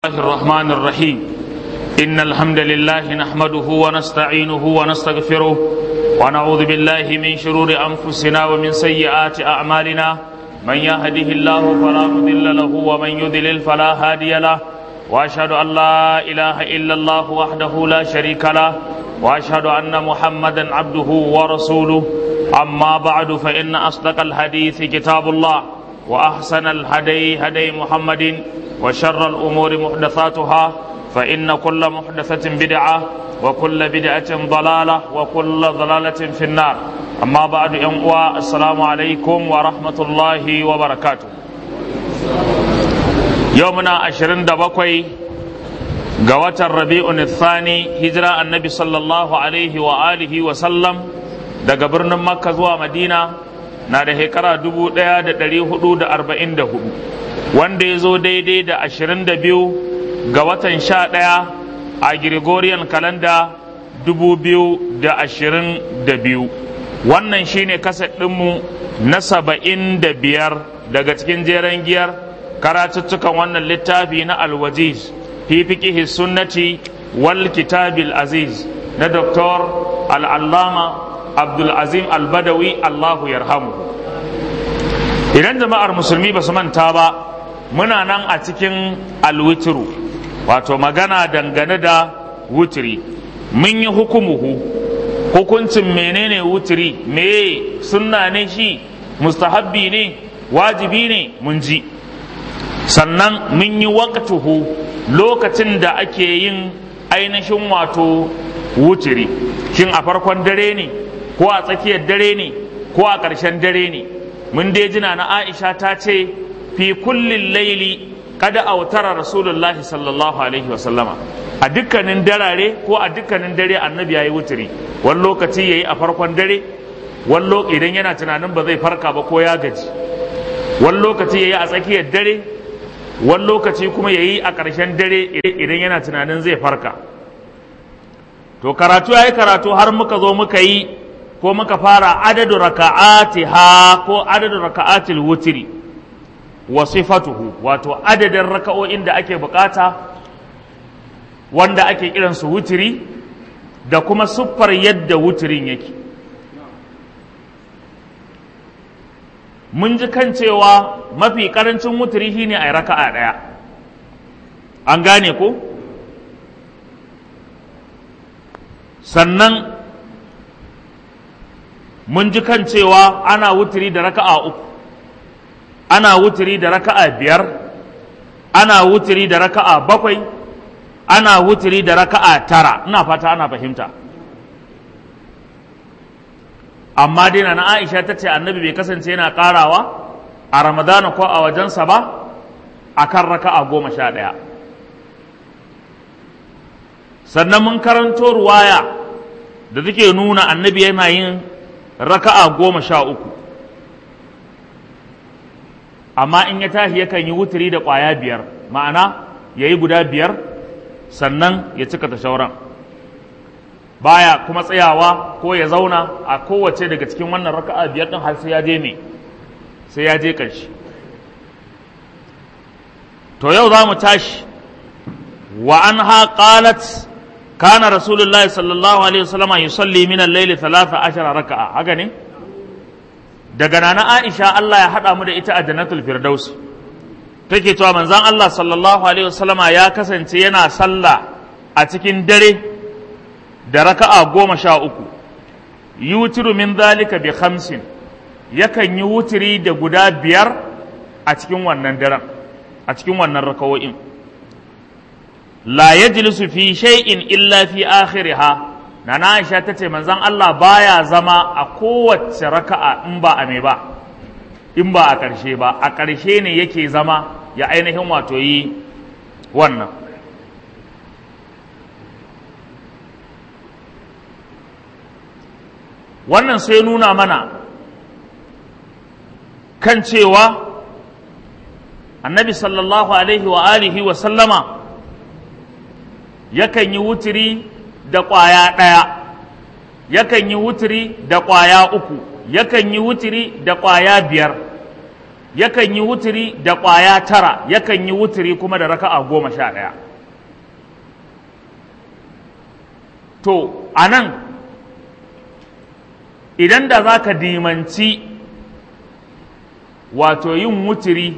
الله الرحمن الرحيم إن الحمد لله نحمده ونستعينه ونستغفره ونعوذ بالله من شرور أنفسنا ومن سيئات أعمالنا من يهده الله فلا مضل له ومن يضلل فلا هادي له وأشهد أن لا إله إلا الله وحده لا شريك له وأشهد أن محمدا عبده ورسوله أما بعد فإن أصدق الحديث كتاب الله وأحسن الهدي هدي محمد وشر الأمور محدثاتها فإن كل محدثة بدعة وكل بدعة ضلالة وكل ضلالة في النار أما بعد ينقوى السلام عليكم ورحمة الله وبركاته يومنا عشرين دبقوي قوات الربيع الثاني هجرة النبي صلى الله عليه وآله وسلم daga birnin makka zuwa madina na da shekara dubu ɗaya da ɗari hudu da arba'in da hudu wanda ya zo daidai da ashirin da biyu ga watan sha ɗaya a gregorian kalanda dubu biyu da ashirin da biyu wannan shine kaset ɗinmu na saba'in da biyar daga cikin jeren giyar karatuttukan wannan littafi na alwajiz fi fiqihi sunnati wal kitabil aziz na doktor al'allama abdulazim albadawi allahu yarhamu idan jama'ar musulmi ba su manta ba muna nan a cikin alwitiru wato magana dangane da wutiri mun yi hukumuhu hukuncin menene wutiri meye sunna ne shi mustahabbi ne wajibi ne mun ji sannan mun yi waqtuhu lokacin da ake yin ainihin wato wutiri shin a farkon dare ne ko a tsakiyar dare ne ko a ƙarshen dare ne mun dai jina na aisha ta ce fi kullin laili kada autara rasulullahi sallallahu alaihi wasallama a dukkanin darare ko a dukkanin dare annabi ya yi wuturi wani lokaci ya yi a farkon dare wani idan yana tunanin ba zai farka ba ko ya gaji wani lokaci ya yi a tsakiyar dare wani lokaci kuma ya yi a ƙarshen dare idan yana tunanin zai farka to karatu ya yi karatu har muka zo muka yi ko muka fara adadu raka'atiha ko adadu raka'atil wutiri wa sifatuhu wato adadin raka'o'in da ake bukata wanda ake kiran su wutiri da kuma siffar yadda wutirin yake mun ji kan cewa mafi karancin wutiri shine a raka'a daya an gane ko sannan mun ji kan cewa ana wuturi da raka'a uku ana wuturi da raka'a biyar ana wuturi da raka'a bakwai ana wuturi da raka'a tara ina fata ana fahimta amma dai na aisha ta ce annabi bai kasance yana karawa a ramadana ko a wajensa ba a kan raka'a goma sha ɗaya sannan mun karanto ruwaya da take nuna annabi yana yin raka'a goma sha uku amma in ya tashi yakan yi wuturi da ƙwaya biyar ma'ana ya yi guda biyar sannan ya cika ta shauran baya kuma tsayawa ko ya zauna a kowace daga cikin wannan raka'a biyar ɗin har sai ya je ne sai ya je ƙarshe to yau za mu tashi wa an ha qalat كان رسول الله صلى الله عليه وسلم يصلي من الليل ثلاثة عشر ركعة haka ne daga nana Aisha Allah ya haɗa mu da ita a Jannatul Firdaus take cewa manzon Allah sallallahu alaihi wasallama ya kasance yana sallah a cikin dare da raka'a goma sha uku yutiru min zalika bi khamsin yakan yi wutiri da guda biyar a cikin wannan daren a cikin wannan raka'o'in la yajlisu fi shay'in illa fi akhiriha nana Aisha tace manzon Allah baya zama a kowace raka'a in ba a me ba in ba a ƙarshe ba a ƙarshe ne yake zama ya ainihin wato yi wannan wannan sai nuna mana kan cewa annabi sallallahu alaihi wa alihi wa sallama yakan yi wuturi da ƙwaya ɗaya yakan yi wuturi da ƙwaya uku yakan yi wuturi da ƙwaya biyar yakan yi wuturi da ƙwaya tara yakan yi wuturi kuma da raka'a goma sha ɗaya to a nan idan da za ka dimanci wato yin wuturi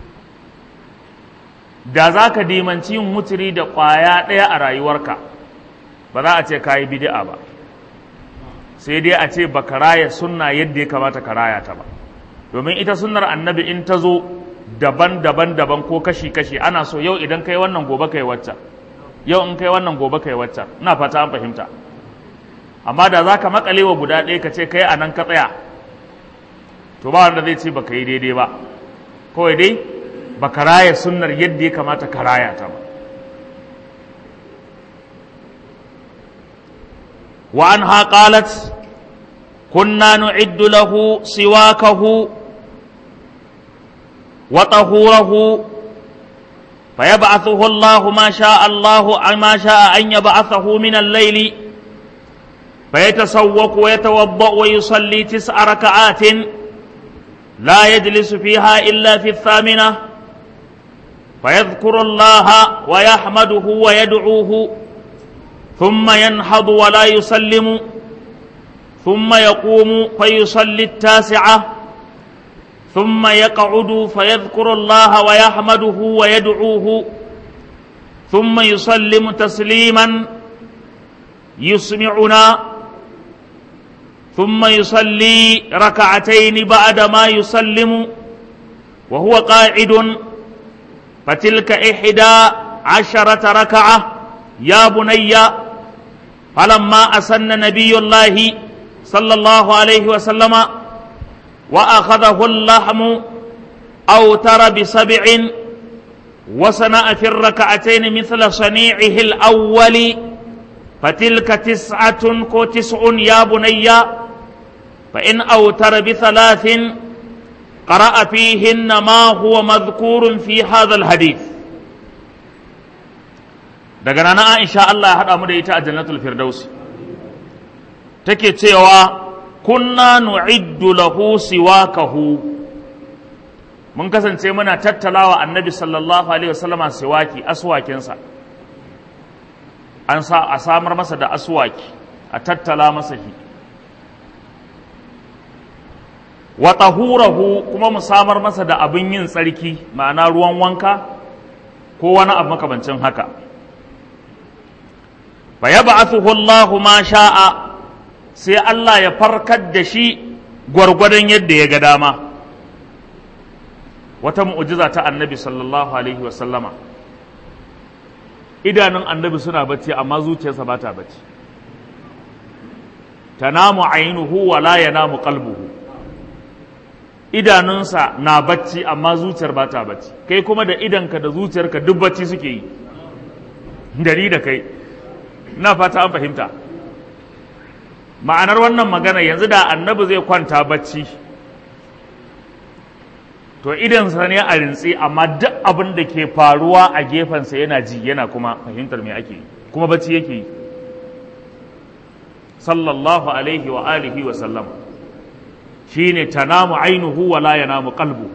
da za ka dimanci yin wuturi da ƙwaya ɗaya a rayuwarka ba za a ce ka yi bidi'a ba sai dai a ce ba ka raya sunna yadda ya kamata ka raya ta ba domin ita sunnar annabi in ta zo daban-daban daban ko kashi-kashi ana so yau idan kai wannan gobe kai wacce yau in kai wannan gobe kai wacce ina fata an fahimta amma da za ka makale wa guda ɗaya ka ce kai a nan ka tsaya to ba wanda zai ce ba ka yi daidai ba kawai dai ba ka raya sunnar yadda ya kamata ka raya ta ba وعنها قالت كنا نعد له سواكه وطهوره فيبعثه الله ما شاء الله ما شاء أن يبعثه من الليل فيتسوق ويتوضأ ويصلي تسع ركعات لا يجلس فيها إلا في الثامنة فيذكر الله ويحمده ويدعوه ثم ينهض ولا يسلم ثم يقوم فيصلي التاسعة ثم يقعد فيذكر الله ويحمده ويدعوه ثم يسلم تسليما يسمعنا ثم يصلي ركعتين بعد ما يسلم وهو قاعد فتلك إحدى عشرة ركعة يا بني فلما أسن نبي الله صلى الله عليه وسلم وأخذه اللحم أوتر بسبع وصنع في الركعتين مثل صنيعه الأول فتلك تسعة كتسع يا بني فإن أوتر بثلاث قرأ فيهن ما هو مذكور في هذا الحديث daga nana Aisha Allah ya haɗa mu da ita a jannatul firdausi take cewa kunna nu'iddu lahu siwakahu mun kasance muna tattalawa annabi sallallahu alaihi wasallama siwaki aswakinsa an sa a samar masa da aswaki a tattala masa shi wa tahurahu kuma mu samar masa da abin yin tsarki ma'ana ruwan wanka ko wani abu makamancin haka fa yab'athuhu Allahu ma sha'a sai Allah ya farkar da shi gwargwadon yadda ya ga dama wata mu'ujiza ta annabi sallallahu alaihi wa sallama idanun annabi suna bacci amma zuciyarsa ba ta bacci tanamu ainuhu wa la yanamu qalbuhu idanunsa na bacci amma zuciyar ba ta bacci kai kuma da idanka da zuciyarka duk bacci suke yi dari da kai na fata an fahimta ma'anar wannan magana yanzu da annabi zai kwanta bacci to idansa ne a rintsi amma duk abin da ke faruwa a gefensa yana ji yana kuma fahimtar me ake yi kuma bacci yake yi sallallahu alaihi wa alihi wa sallam shine tanamu ainuhu wa la yanamu qalbu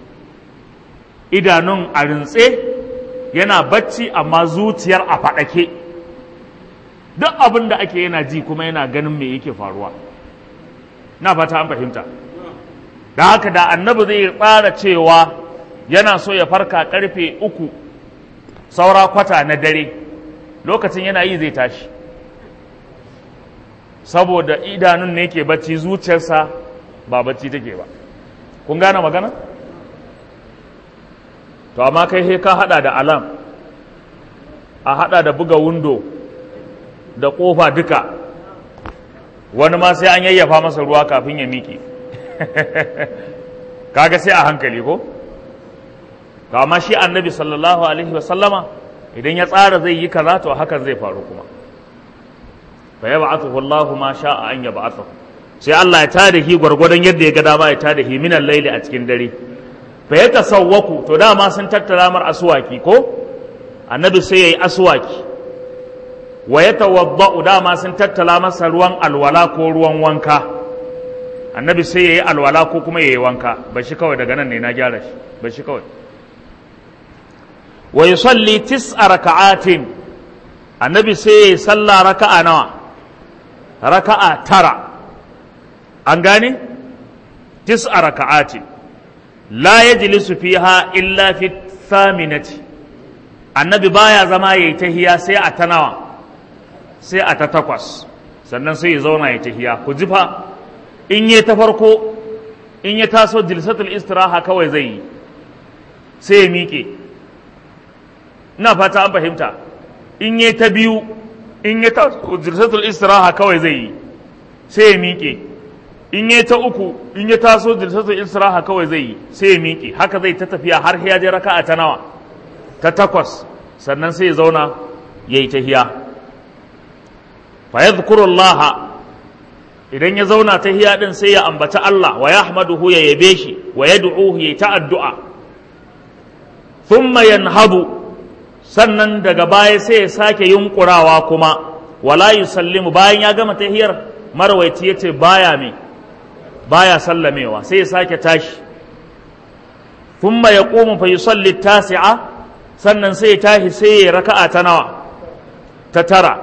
idanun a rintse yana bacci amma zuciyar a faɗake duk abin da ake yana ji kuma yana ganin me yake faruwa na fata an fahimta da haka da annabi zai tsara cewa yana so ya farka karfe uku saura kwata na dare lokacin yana yi zai tashi saboda idanun ne ke bacci zuciyarsa ba bacci take ba kun gane magana to amma kai he ka hada da alam a hada da buga windo da kofa duka wani ma sai an yayyafa masa ruwa kafin ya miƙe kaga sai a hankali ko to amma shi annabi sallallahu alaihi wasallama idan ya tsara zai yi kaza to hakan zai faru kuma fa yab'athu Allahu ma sha'a an yab'athu sai Allah ya tada shi gwargwadon yadda ya ga dama ya tada shi minal laili a cikin dare fa ya tasawwaku to dama sun tattara mar aswaki ko annabi sai yayi aswaki wa yatawadda'u dama sun tattala masa ruwan alwala ko ruwan wanka annabi sai ya yi alwala ko kuma ya yi wanka ba shi kawai daga nan ne na gyara shi ba shi kawai wa yusalli tis'a raka'atin annabi sai ya yi sallah raka'a nawa raka'a tara an gane tis'a raka'atin la yajlisu fiha illa fi thaminati annabi baya zama yayi tahiya sai a ta nawa sai a ta takwas sannan sai ya zauna ya tahiya ku ji fa in yi ta farko in ya taso jilsatul istiraha kawai zai yi sai ya miƙe ina fata an fahimta in yi ta biyu in ya taso jilsatul istiraha kawai zai yi sai ya miƙe in yi ta uku in ya taso jilsatul istiraha kawai zai yi sai ya miƙe haka zai ta tafiya har ya je raka'a ta nawa ta takwas sannan sai ya zauna ya yi tahiya fa yadhkurullaha idan ya zauna ta hiya din sai ya ambaci Allah wa yahmaduhu ya yabe shi wa yad'uhu ya ta addu'a thumma yanhadu sannan daga baya sai ya sake yunkurawa kuma wala yusallimu bayan ya gama tahiyar marwaiti yace baya me baya sallamewa sai ya sake tashi thumma yaqumu fa yusalli tasi'a sannan sai ya tashi sai ya raka'a ta nawa ta tara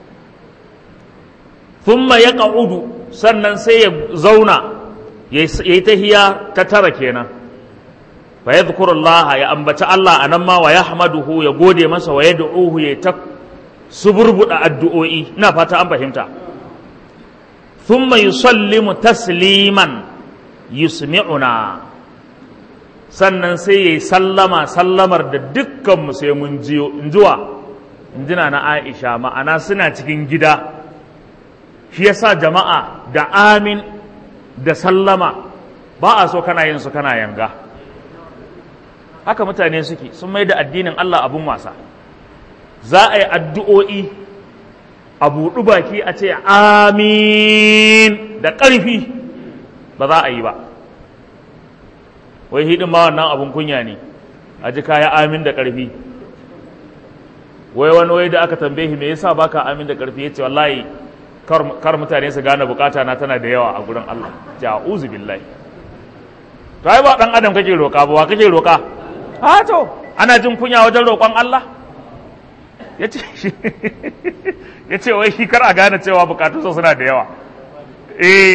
thumma yaq'udu sannan sai ya zauna ya yi tahiya ta tara kenan fa yadhkurullaha ya ambaci Allah anan ma wa yahmaduhu ya gode masa wa yad'uhu ya ta suburbuda addu'o'i ina fata an fahimta thumma yusallimu tasliman yusmi'una sannan sai yayi sallama sallamar da dukkan mu sai mun jiyo injuwa injina na Aisha ma'ana suna cikin gida shi yasa jama'a da amin da sallama ba a so kana yin su kana yanga haka mutane suke sun mai da addinin Allah abun wasa za a yi addu'o'i a buɗu baki a ce amin da ƙarfi ba za a yi ba wai hidin ma wannan abun kunya ne a ji kaya amin da ƙarfi wai wani wai da aka tambaye me yasa baka amin da ƙarfi ya ce wallahi kar mutane su gane bukata na tana da yawa a gurin Allah ja'uzu billahi to ai ba dan adam kake roka ba wa kake roka ha to ana jin kunya wajen roƙon Allah yace yace wai shi kar a gane cewa bukatun sa suna da yawa eh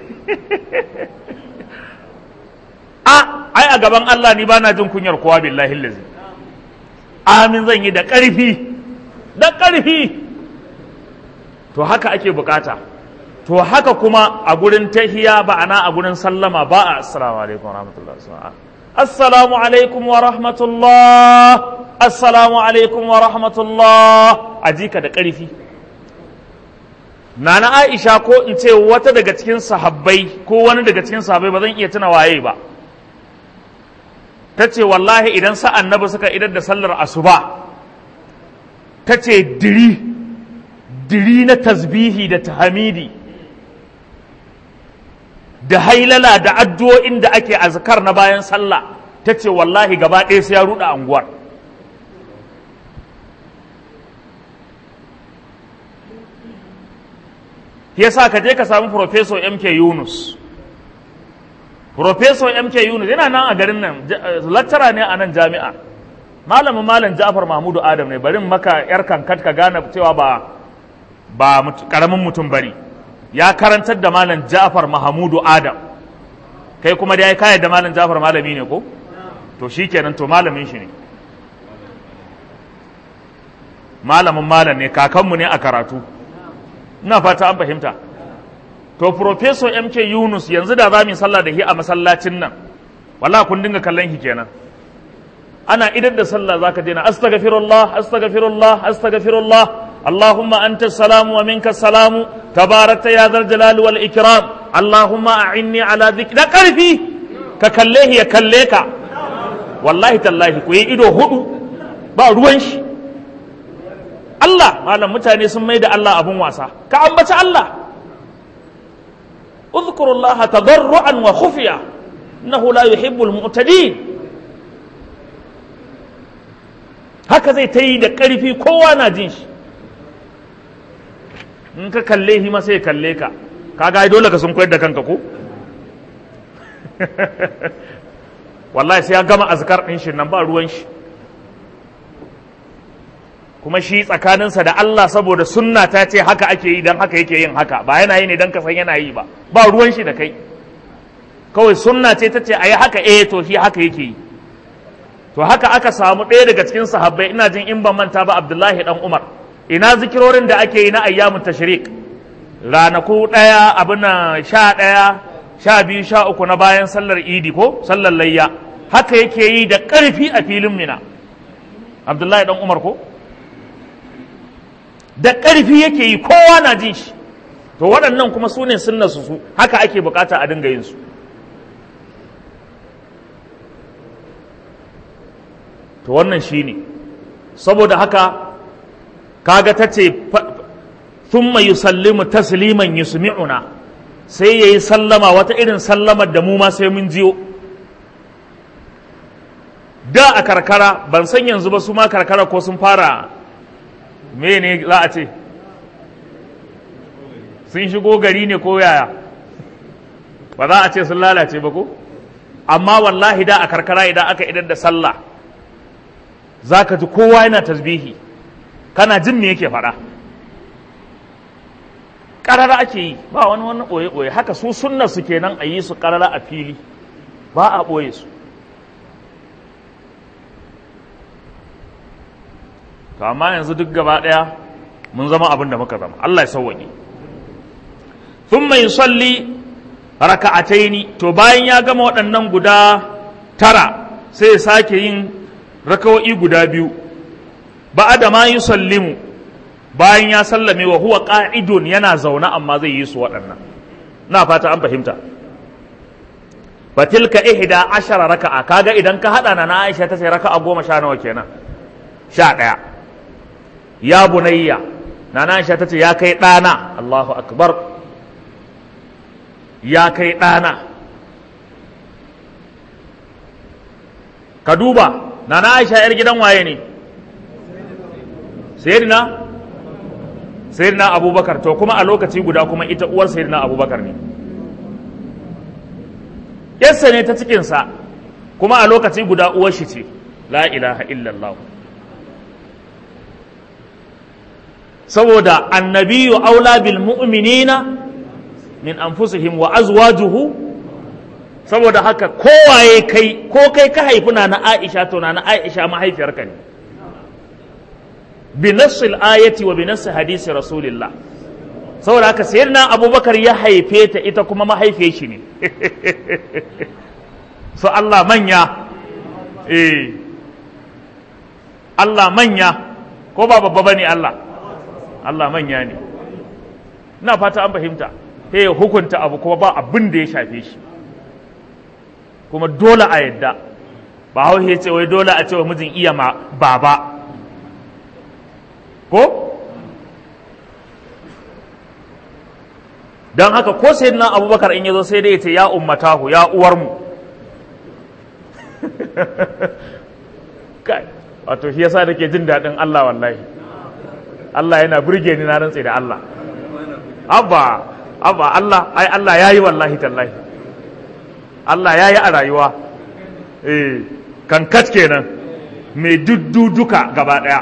a ai a gaban Allah ni bana jin kunyar kowa billahi lazi amin zan yi da ƙarfi da ƙarfi to haka ake bukata to haka kuma a gurin tahiya ba ana a gurin sallama ba a assalamu alaikum wa rahmatullah assalamu alaikum wa rahmatullah assalamu alaikum wa rahmatullah a jika da ƙarfi nana aisha ko in ce wata daga cikin sahabbai ko wani daga cikin sahabbai ba zan iya tuna waye ba ta ce wallahi idan sa annabi suka idar da sallar asuba ta ce diri diri na tasbihi da tahamidi da hailala da addu'o'in da ake azkar na bayan sallah ta ce wallahi gaba ɗaya sai ya ruɗa anguwar yasa ka je ka samu Professor MK Yunus Professor MK Yunus yana nan a garin nan lecturer ne a nan jami'a malamin malam Ja'far Mahmudu Adam ne barin maka yar kankat ka gane cewa ba ba karamin mutum bane ya karantar da malam Ja'far Mahmudu Adam kai kuma da ya kayar da malam Ja'far malami ne ko to shikenan to malamin shi ne malamin malam ne kakanmu ne a karatu ina fata an fahimta to professor MK Yunus yanzu da za mu sallah da shi a masallacin nan wallahi kun dinga kallon shi kenan ana idar da sallah zaka je na astaghfirullah astaghfirullah astaghfirullah اللهم أنت السلام ومنك السلام تبارك يا ذا الجلال والإكرام اللهم أعني على ذكر لا كرفي ككليه يكليك والله تالله كوي إدو هدو با روانش الله ما لم متاني سمي الله أبو واسا كأنبت الله اذكروا الله تضرعا وخفيا إنه لا يحب المعتدين haka zai ta yi da ƙarfi kowa na jin shi in ka kalle shi ma sai kalle ka kaga dole ka sun koyar da kanka ko wallahi sai ya gama azkar ɗin shi nan ba ruwan shi kuma shi tsakaninsa da Allah saboda sunna ta ce haka ake yi don haka yake yin haka ba yana yi ne don ka san yana yi ba ba ruwan shi da kai kawai sunna ce ta ce a yi haka eh to shi haka yake yi to haka aka samu ɗaya daga cikin sahabbai ina jin in ban manta ba Abdullahi dan Umar ina zikirorin da ake yi na ayyamun tashrik ranaku ɗaya abin nan sha ɗaya sha biyu sha uku na bayan sallar idi ko sallar layya haka yake yi da ƙarfi a filin mina Abdullahi dan Umar ko da ƙarfi yake yi kowa na jin shi to waɗannan kuma su ne sunna su su haka ake bukata a dinga yin su to wannan shi ne saboda haka kaga ta ce thumma yusallimu tasliman yusmi'una sai yayi sallama wata irin sallamar da mu ma sai mun jiyo da a karkara ban san yanzu ba su ma karkara ko sun fara me ne za a ce sun shigo gari ne ko yaya ba za a ce sun lalace ba ko amma wallahi da a karkara idan aka idar da sallah za ka ji kowa yana tasbihi kana jin me yake faɗa ƙarara ake yi ba wani wani ɓoye-ɓoye haka su sunna su kenan a yi su ƙarara a fili ba a ɓoye su to amma yanzu duk gaba ɗaya mun zama abin da muka zama Allah ya sauwaƙe thumma yusalli raka'ataini to bayan ya gama waɗannan guda tara sai ya sake yin rakawa'i guda biyu ba'ada ma yusallimu bayan ya sallame wa huwa qa'idun yana zaune amma zai yi su waɗannan na fata an fahimta fatilka ihda ashara raka'a kaga idan ka hada na Aisha ta sai raka'a goma sha nawa kenan sha ɗaya ya bunayya na Aisha ta ce ya kai ɗana Allahu akbar ya kai ɗana ka duba na Aisha yar gidan waye ne sayyidina sayyidina abubakar to kuma a lokaci guda kuma ita uwar sayyidina abubakar ne yarsa ne ta cikinsa kuma a lokaci guda uwar shi ce la ilaha illallah saboda annabiyu aula bil mu'minina min anfusihim wa azwajuhu saboda haka kowaye kai ko kai ka haifi na na Aisha to na na Aisha mahaifiyarka ne bi nassil ayati wa bi nassi hadisi rasulillah saboda haka sayyidina abubakar ya haife ta ita kuma mahaifiyar shi ne so Allah manya eh Allah manya ko ba babba bane Allah Allah manya ne ina fata an fahimta sai ya hukunta abu kuma ba abin da ya shafe shi kuma dole a yadda ba hau ya ce wai dole a ce wa mijin iya ma baba ko don haka ko sai na abubakar in ya zo sai dai ya ce ya ummatahu ya uwarmu kai wato shi yasa nake jin daɗin Allah wallahi Allah yana burge ni na rantse da Allah abba abba Allah ai Allah yayi wallahi tallahi Allah yayi a rayuwa eh kankat kenan mai dudduduka gaba daya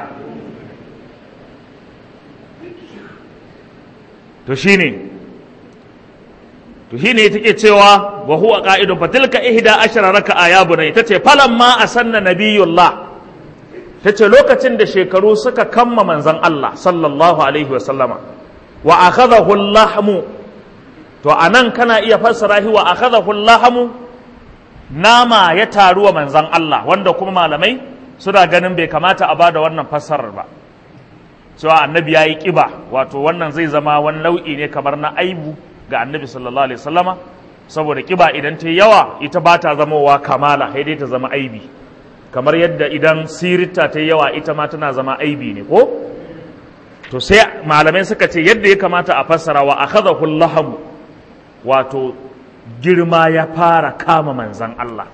to shine to shine take cewa wa huwa qa'idun fatilka ihda ashara raka'a ya bunay tace falamma asanna nabiyullah tace lokacin da shekaru suka kamma manzon Allah sallallahu alaihi wa sallama wa akhadahu lahmu to anan kana iya fassara shi wa akhadahu lahmu nama ya taru wa manzon Allah wanda kuma malamai suna ganin bai kamata a bada wannan fassarar ba cewa annabi ya yi ƙiba wato wannan zai zama wani nau'i ne kamar na aibu ga annabi sallallahu alaihi wasallama saboda ƙiba idan ta yawa ita ba ta zamowa kamala sai dai ta zama aibi kamar yadda idan sirita ta yawa ita ma tana zama aibi ne ko to sai malamai suka ce yadda ya kamata a fassara wa akhadahu laham wato girma ya fara kama manzan Allah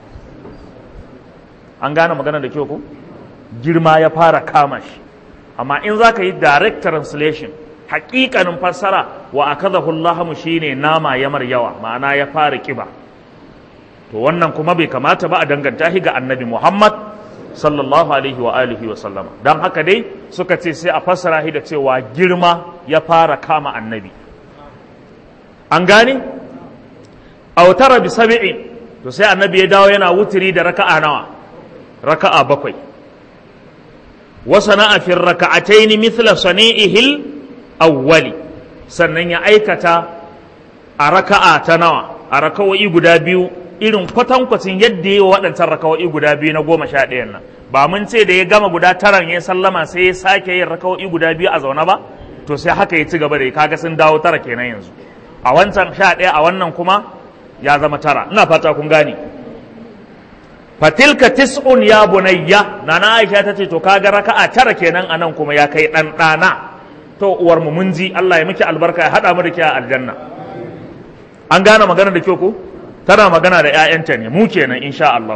an gane magana da kyau ko girma ya fara kama shi amma in za ka yi direct translation hakikanin fassara wa akadahu lahamu shine nama ya mar yawa ma'ana ya fara kiba to wannan kuma bai kamata ba a danganta shi ga annabi Muhammad sallallahu alaihi wa alihi wa sallama don haka dai suka ce sai a fassara shi da cewa girma ya fara kama annabi an gane autara bi sab'in to sai annabi ya dawo yana wutiri da raka'a nawa raka'a bakwai wa sana'a fi raka'atayn mithla sani'ihil awwali sannan ya aikata a raka'a ta nawa a raka'o'i guda biyu irin kwatankwacin yadda ya waɗancan raka'o'i guda biyu na goma sha ɗayan nan ba mun ce da ya gama guda taran ya sallama sai ya sake yin raka'o'i guda biyu a zaune ba to sai haka ya ci gaba da kaga sun dawo tara kenan yanzu a wancan sha ɗaya a wannan kuma ya zama tara ina fata kun gane fatilka tis'un ya bunayya nana aisha ta ce to kaga raka'a tara kenan anan kuma ya kai ɗan ɗana to uwar mu mun ji Allah ya miki albarka ya haɗa mu da ke a aljanna an gane magana da kyau ko tana magana da 'ya'yanta ne mu kenan insha Allah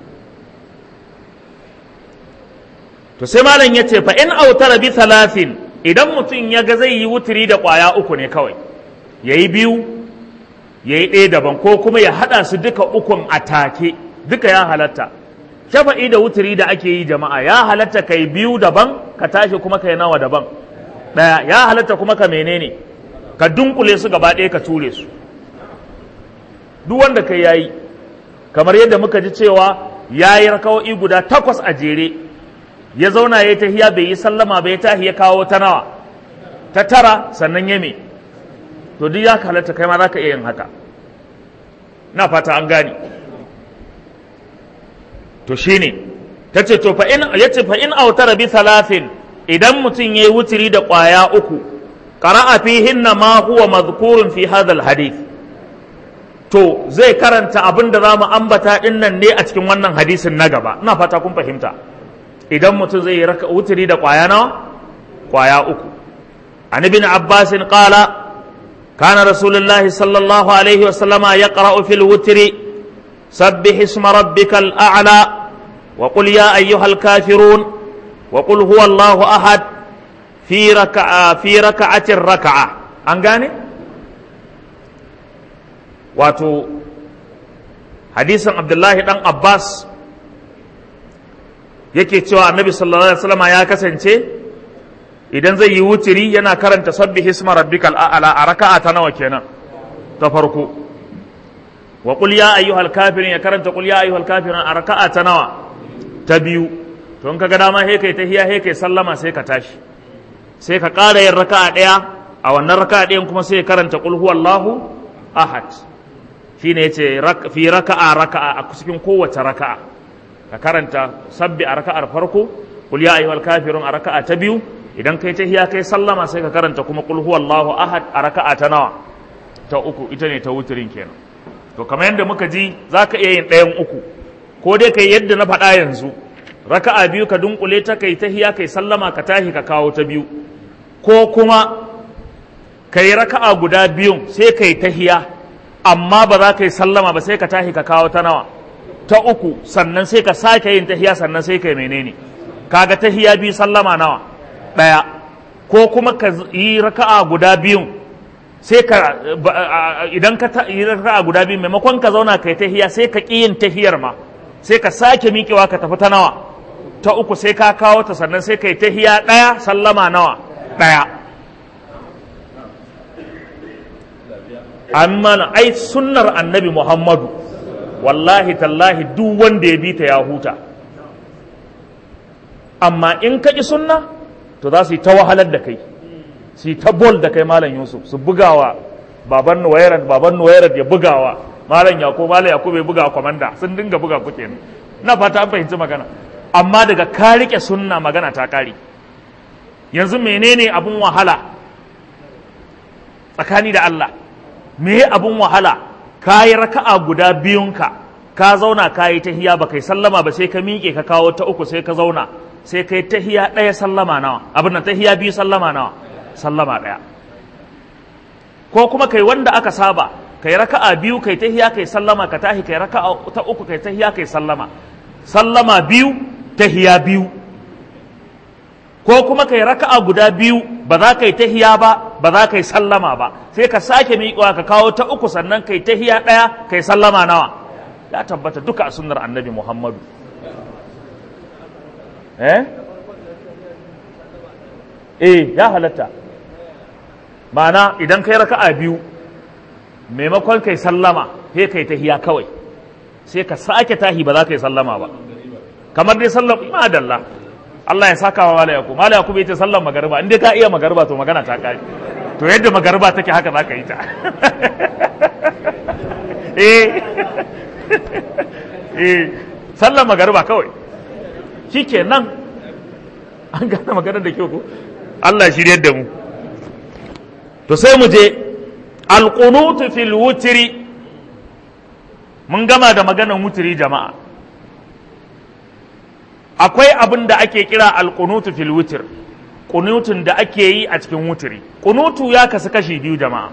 to sai malam ya ce fa in autara bi thalathin idan mutum ya ga zai yi wuturi da ƙwaya uku ne kawai ya yi biyu ya yi ɗaya daban ko kuma ya haɗa su duka ukun a take duka ya halatta shafa'i da wuturi da ake yi jama'a ya halatta kai biyu daban ka tashi kuma kai nawa daban ɗaya ya halatta kuma ka menene ka dunkule su gaba ɗaya ka ture su duk wanda kai yayi kamar yadda muka ji cewa yayi raka'o'i guda takwas a jere ya zauna ya tahiya bai yi sallama bai tahi ya kawo ta nawa ta tara sannan ya me to duk ya halatta kai ma za ka iya yin haka na fata an gane to shine ta ce to fa'in ya ce fa'in autara bi salatin idan mutum ya yi wuturi da ƙwaya uku ƙara'a fihinna ma huwa mazkurun fi hadal hadith to zai karanta abin da za mu ambata ɗin nan ne a cikin wannan hadisin na gaba ina fata kun fahimta idan mutum zai yi wuturi da ƙwaya nawa ƙwaya uku an ibn abbasin qala kana rasulullahi sallallahu alaihi wa sallama yaqra'u fil wutri sabbih isma rabbikal a'la wa qul ya ayyuhal kafirun wa qul huwa allahu ahad fi raka'a fi raka'atin raka'a an gane wato hadisin abdullahi dan abbas yake cewa annabi sallallahu alaihi wasallam ya kasance idan zai yi wutiri yana karanta sabbi hisma rabbikal a'la a raka'a ta nawa kenan ta farko wa qul ya ayyuhal kafirun ya karanta qul ya ayyuhal kafirun a raka'a ta nawa ta biyu to in kaga dama he kai tahiya he kai sallama sai ka tashi sai ka ƙara yin raka'a ɗaya a wannan raka'a ɗayan kuma sai ya karanta qul huwallahu ahad shine yace fi raka'a raka'a a cikin kowace raka'a ka karanta sabbi a raka'ar farko qul ya ayyuhal kafirun a raka'a ta biyu idan kai tahiya kai sallama sai ka karanta kuma qul huwallahu ahad a raka'a ta nawa ta uku ita ne ta wutirin kenan to kamar yadda muka ji zaka iya yin ɗayan uku ko dai kai yadda na faɗa yanzu raka'a biyu ka dunkule ta kai tahiya kai sallama ka tahi ka kawo ta biyu ko kuma kai raka'a guda biyun sai kai tahiya amma ba za ka yi sallama ba sai ka tahi ka kawo ta nawa ta uku sannan sai ka sake yin tahiya sannan sai ka yi menene kaga tahiya biyu sallama nawa ɗaya ko kuma ka yi raka'a guda biyun sai ka idan ka yi raka'a guda biyun maimakon ka zauna ka yi tahiya sai ka ƙi yin tahiyar ma sai ka sake miƙewa ka tafi ta nawa ta uku sai ka kawo ta sannan sai ka yi tahiya ɗaya sallama nawa ɗaya amma ai sunnar annabi muhammadu wallahi tallahi duk wanda ya bi ta ya huta amma in ka ƙi sunna to za su yi ta wahalar da kai su yi ta bol da kai malam yusuf su bugawa baban nuwairat baban nuwairat ya bugawa malam yako malam yako bai buga kwamanda sun dinga buga ku kenan na fata an fahimci magana amma daga ka rike sunna magana ta kare yanzu menene abun wahala tsakani da Allah me abun wahala ka yi raka'a guda biyunka ka zauna ka yi tahiya ba kai sallama ba sai ka miƙe ka kawo ta uku sai ka zauna sai kai tahiya ɗaya sallama nawa abin nan tahiya biyu sallama nawa sallama ɗaya ko kuma kai wanda aka saba kai raka'a biyu kai tahiya kai sallama ka tahi kai raka'a ta uku kai tahiya kai sallama sallama biyu tahiya biyu ko kuma kai raka'a guda biyu ba za ka yi tahiya ba ba za ka yi sallama ba sai ka sake miƙewa ka kawo ta uku sannan kai tahiya ɗaya kai sallama nawa ya tabbata duka a sunnar annabi muhammadu eh eh ya halatta ma'ana idan kai raka'a biyu maimakon kai sallama sai kai tahiya kawai sai ka sake tahi ba za ka yi sallama ba kamar dai sallam madalla Allah ya saka wa mala yaku mala yaku bai ce sallan magariba in dai ka iya magariba to magana ta kare to yadda magariba take haka za ka yi ta eh eh sallan magariba kawai shikenan an gane maganar da kyau ko Allah shiryar da mu to sai mu je alqunutu fil wutri mun gama da maganar wutri jama'a akwai abin da ake kira alqunutu fil wutr qunutun da ake yi a cikin wutri qunutu ya kasu kashi biyu jama'a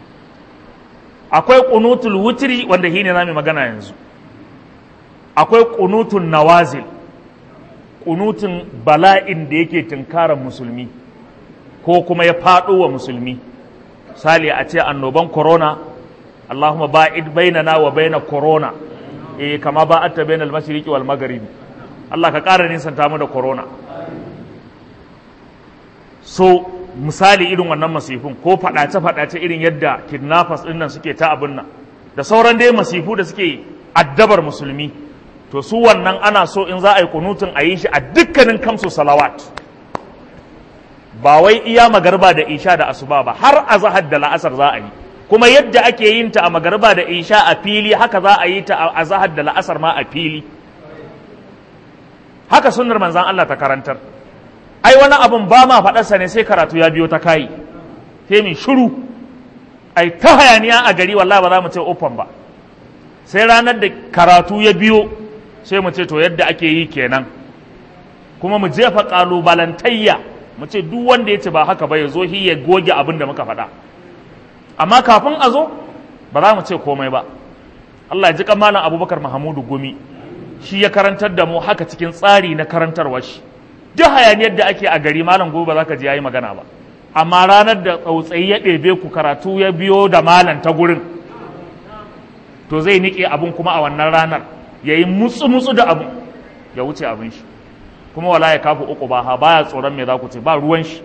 akwai qunutul wutri wanda shine zamu magana yanzu akwai qunutun nawazil qunutun bala'in da yake tunkarar musulmi ko kuma ya faɗo wa musulmi sali a ce annoban corona Allahumma ba'id bainana wa baina corona eh kama ba'atta bainal mashriqi wal magharibi Allah ka ƙara nisanta mu da corona so misali irin wannan masifun ko faɗace faɗace irin yadda kidnappers ɗin nan suke ta abin nan da sauran dai masifu da suke addabar musulmi to su wannan ana so in za a yi kunutun a yi shi a dukkanin kamsu salawat ba wai iya magarba da isha da asuba ba har a zahar da la'asar za a yi kuma yadda ake yin ta a magarba da isha a fili haka za a yi ta a zahar da la'asar ma a fili haka sunnar manzan Allah ta karantar ai wani abun ba ma faɗarsa ne sai karatu ya biyo ta kayi sai mai shiru ai ta hayaniya a gari wallahi ba za mu ce open ba sai ranar da karatu ya biyo sai mu ce to yadda ake yi kenan kuma mu jefa ƙalubalantayya mu ce duk wanda ya ce ba haka ba ya zo ya goge abin da muka faɗa amma kafin a zo ba za mu ce komai ba Allah ya ji malam abubakar mahamudu gumi shi ya karantar da mu haka cikin tsari na karantarwar shi duk hayaniyar da ake a gari malam gobe ba za ka ji yayi magana ba amma ranar da tsautsayi ya ɗebe ku karatu ya biyo da malam ta gurin to zai niƙe abun kuma a wannan ranar ya yi mutsu-mutsu da abun ya wuce abin shi kuma wala ya kafa uku ba ha baya tsoron me za ku ce ba ruwan shi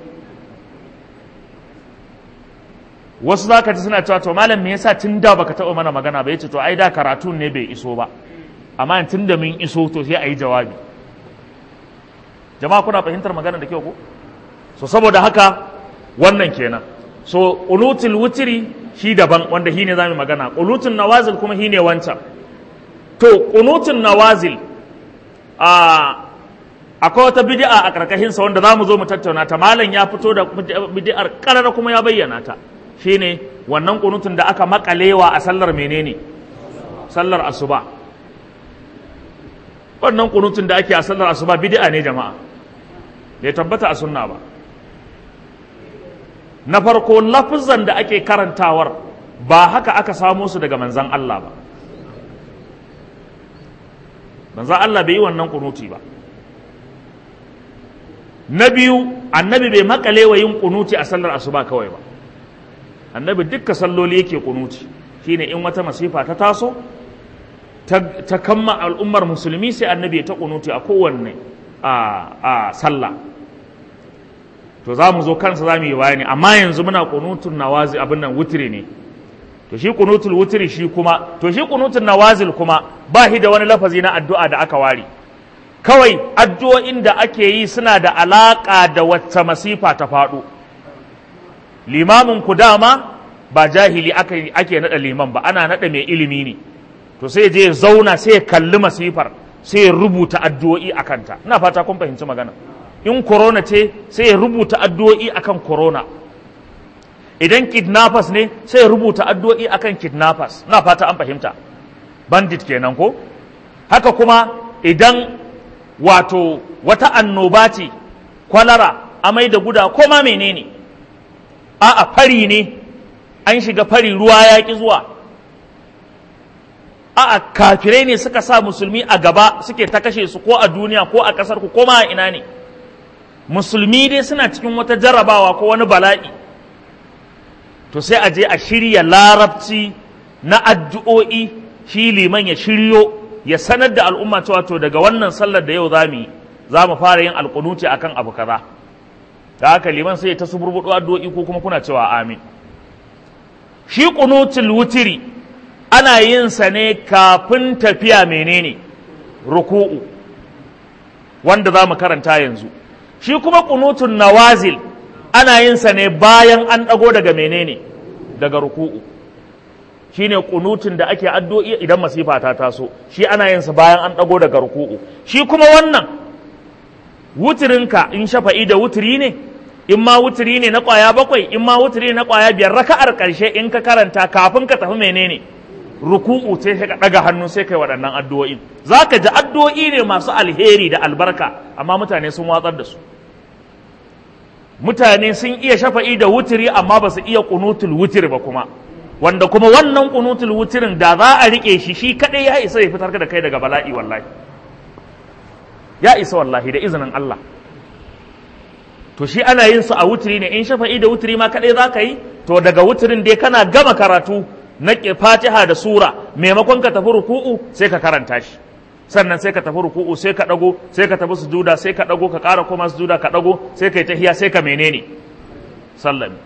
wasu za ka ji suna cewa to malam me yasa tun da baka taɓa mana magana ba yace to ai da karatun ne bai iso ba amma tun da mun iso to sai a yi jawabi jama'a kuna fahimtar magana da kyau ko so saboda haka wannan kenan so qulutul wutri shi daban wanda shi ne zamu magana qulutun nawazil kuma shi ne wancan to qunutun nawazil a akwai wata bid'a a karkashin sa wanda zamu zo mu tattauna ta malam ya fito da bid'ar karara kuma ya bayyana ta shine wannan qunutun da aka makalewa a sallar menene sallar asuba wannan kunutun da ake a sallar asuba bid'a ne jama'a bai tabbata a sunna ba na farko lafizan da ake karantawar ba haka aka samo su daga manzan Allah ba manzan Allah bai yi wannan kunuti ba na biyu annabi bai makale wa yin kunuti a sallar asuba kawai ba annabi dukka salloli yake kunuti shine in wata masifa ta taso ta kamma al'ummar musulmi sai annabi ta kunuti a kowanne a sallah to za mu zo kansa za mu yi bayani amma yanzu muna kunutun nawazi abin nan wutiri ne to shi kunutul wutiri shi kuma to shi kunutun nawazil kuma ba shi da wani lafazi na addu'a da aka ware kawai addu'o'in da ake yi suna da alaƙa da wacce masifa ta faɗo limamin ku dama ba jahili ake naɗa liman ba ana naɗa mai ilimi ne to sai je zauna sai ya kalli masifar sai ya rubuta addu'o'i a kanta ina fata kun fahimci magana in corona ce sai ya rubuta addu'o'i akan corona idan kidnappers ne sai ya rubuta addu'o'i akan kidnappers ina fata an fahimta bandit kenan ko haka kuma idan wato wata annoba ce kwalara amai da guda ko ma menene a'a fari ne an shiga fari ruwa ya ki zuwa a'a kafirai ne suka sa musulmi a gaba suke ta kashe su ko a duniya ko a ƙasar ku ko ma a ina ne musulmi dai suna cikin wata jarrabawa ko wani bala'i to sai a je a shirya larabci na addu'o'i shi liman ya shiryo ya sanar da al'umma cewa to daga wannan sallar da yau za mu yi za mu fara yin alƙunuti akan abu kaza da haka liman sai ta suburbuɗu addu'o'i ko kuma kuna cewa amin shi ƙunutul wutiri ana yin sa ne kafin tafiya menene ruku'u wanda za mu karanta yanzu shi kuma ƙunutun nawazil ana yin sa ne bayan an ɗago daga menene daga ruku'u shine kunutun da ake addu'o'i idan masifa ta taso shi ana yin sa bayan an ɗago daga ruku'u shi kuma wannan wutirinka in shafa'i da wutiri ne in ma wutiri ne na ƙwaya bakwai in ma wutiri ne na ƙwaya biyar raka'ar ƙarshe in ka karanta kafin ka tafi menene ruku'u sai ka ɗaga hannu sai kai waɗannan addu'o'in za ka ji addu'o'i ne masu alheri da albarka amma mutane sun watsar da su mutane sun iya shafa'i da wutiri amma ba su iya kunutul wutir ba kuma wanda kuma wannan kunutul wutirin da za a rike shi shi kadai ya isa ya fitar da kai daga bala'i wallahi ya isa wallahi da izinin Allah to shi ana yin su a wutiri ne in shafa'i da wutiri ma kadai za ka yi to daga wutirin dai kana gama karatu na fatiha da sura maimakon ka tafi ruku'u sai ka karanta shi sannan sai ka tafi ruku'u sai ka dago sai ka tafi sujuda sai ka dago ka ƙara koma sujuda ka dago sai ka yi tahiya sai ka menene sallami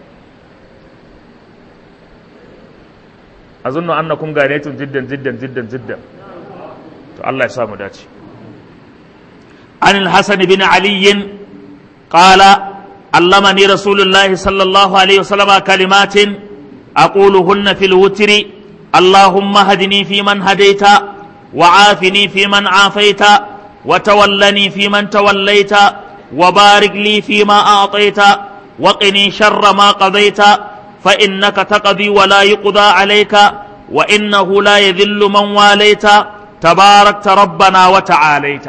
azunnu annakum ganetun jiddan jiddan jiddan jiddan to Allah ya samu dace an al-hasan bin ali qala allamani rasulullahi sallallahu alaihi wasallam kalimatin aquluhunna fil wutri اللهم هدني فيمن هديت وعافني فيمن عافيت وتولني فيمن توليت وبارك لي فيما أعطيت وقني شر ما قضيت فإنك تقضي ولا يقضى عليك وإنه لا يذل من واليت تباركت ربنا وتعاليت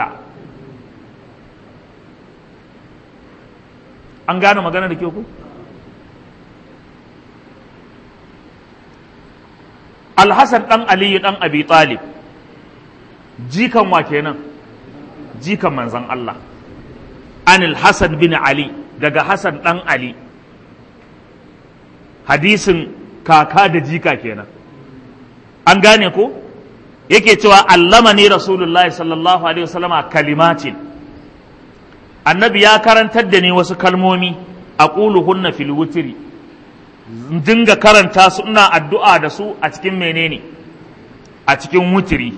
an gane magana da ke ku alhassan ɗan aliyu ɗan abi talib jikan wa kenan jikan manzan Allah anil Hassan bin Ali daga Hassan ɗan Ali hadisin kaka da jika kenan an gane ko yake cewa allama ne rasulullahi sallallahu alaihi wasallama kalimatin annabi ya karantar da ni wasu kalmomi a hunna fil wutiri dinga karanta su ina addu'a da su a cikin menene a cikin wutiri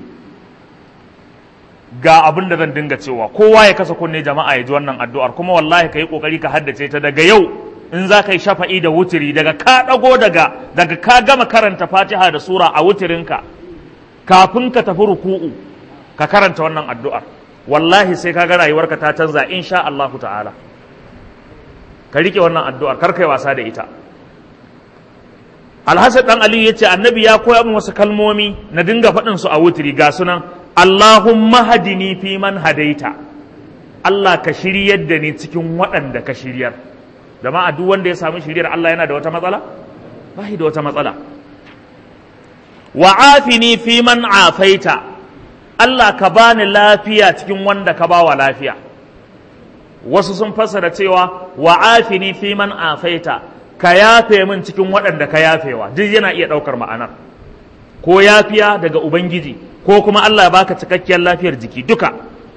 ga abin da zan dinga cewa kowa ya kasa kunne jama'a ya ji wannan addu'ar kuma wallahi ka yi ƙoƙari ka haddace ta daga yau in za ka yi shafa'i da wutiri daga ka ɗago daga daga ka gama karanta fatiha da sura a wutirinka kafin ka tafi ruku'u ka karanta wannan addu'ar wallahi sai ka ga rayuwarka ta canza insha Allahu ta'ala ka rike wannan addu'ar kar kai wasa da ita Alhassan dan Ali ya ce annabi ya koya min wasu kalmomi na dinga faɗin su a wutiri ga sunan Allahumma hadini fi man hadaita Allah ka shiryar da ni cikin waɗanda ka shiryar jama'a duk wanda ya samu shiryar Allah yana da wata matsala ba da wata matsala wa afini fi man afaita Allah ka bani lafiya cikin wanda ka bawa lafiya wasu sun fassara cewa wa afini fi man afaita ka yafe min cikin waɗanda ka yafewa duk yana iya ɗaukar ma'anar ko yafiya daga ubangiji ko kuma Allah ya baka cikakkiyar lafiyar jiki duka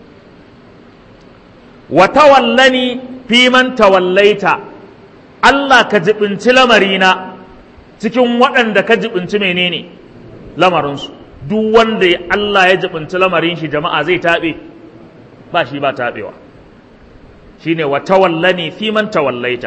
wa tawallani fi man tawallaita Allah ka jibinci lamarina cikin waɗanda ka jibinci menene lamarinsu duk wanda Allah ya jibinci lamarin shi jama'a zai taɓe ba shi ba taɓewa shine wa tawallani fi man tawallaita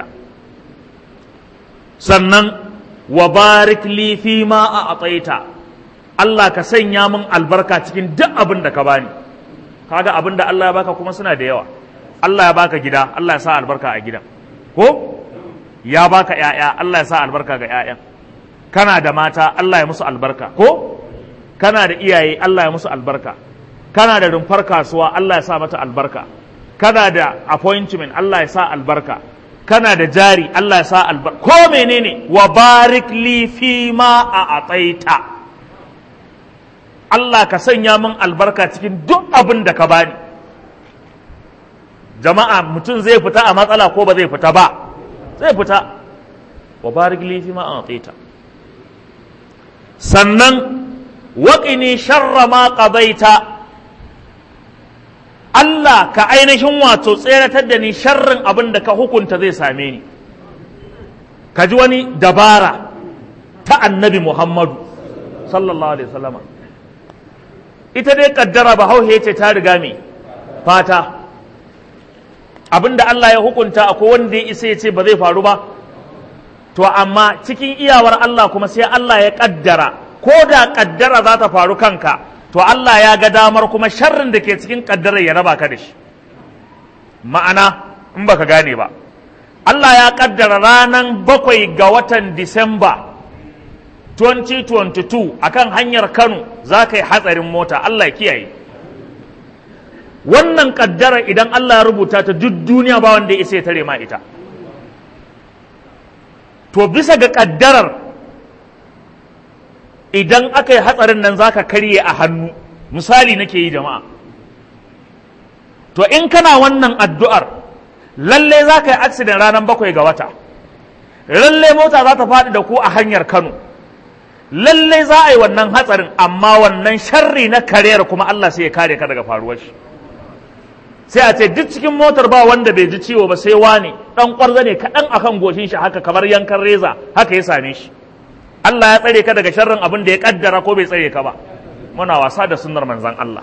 sannan wa barik li fi ma a ataita Allah ka sanya min albarka cikin duk abin da ka bani kaga abin da Allah ya baka kuma suna da yawa Allah ya baka gida Allah ya sa albarka a gidan ko ya baka ƴaƴa Allah ya sa albarka ga ƴaƴan kana da mata Allah ya musu albarka ko kana da iyaye Allah ya musu albarka kana da rumfar kasuwa Allah ya sa mata albarka kana da appointment Allah ya sa albarka kana da jari Allah ya sa albarka ko menene wa barik li fi ma a ataita Allah ka sanya min albarka cikin duk abin da ka bani jama'a mutum zai fita a matsala ko ba zai fita ba zai fita wa barik li fi ma a ataita sannan waƙini sharra ma ƙabaita Allah ka ainihin wato tseratar da ni sharrin abin da ka hukunta zai same ni ka ji wani dabara ta annabi Muhammadu sallallahu alaihi wasallama ita dai kaddara ba hauhe ce ta riga me fata abinda Allah ya hukunta akwai wanda ya isa ya ce ba zai faru ba to amma cikin iyawar Allah kuma sai Allah ya kaddara ko da kaddara za ta faru kanka to Allah ya ga damar kuma sharrin da ke cikin kaddarar ya raba ka da shi ma'ana in baka gane ba Allah ya kaddara ranar bakwai ga watan Disamba 2022 akan hanyar Kano za ka yi hatsarin mota Allah ya kiyaye wannan kaddara idan Allah ya rubuta ta duk duniya ba wanda ya isa ya tare ma ita to bisa ga kaddarar idan aka yi hatsarin nan zaka karye a hannu misali nake yi jama'a to in kana wannan addu'ar lalle za ka yi accident ranar bakwai ga wata lalle mota za ta faɗi da ku a hanyar kano lalle za a yi wannan hatsarin amma wannan sharri na kariyar kuma Allah sai ya kare ka daga faruwar shi sai a ce duk cikin motar ba wanda bai ji ciwo ba sai wane dan kwarza ne kaɗan akan goshin shi haka kamar yankan reza haka ya same shi Allah ya tsare ka daga sharrin abin da ya kaddara ko bai tsare ka ba muna wasa da sunnar manzon Allah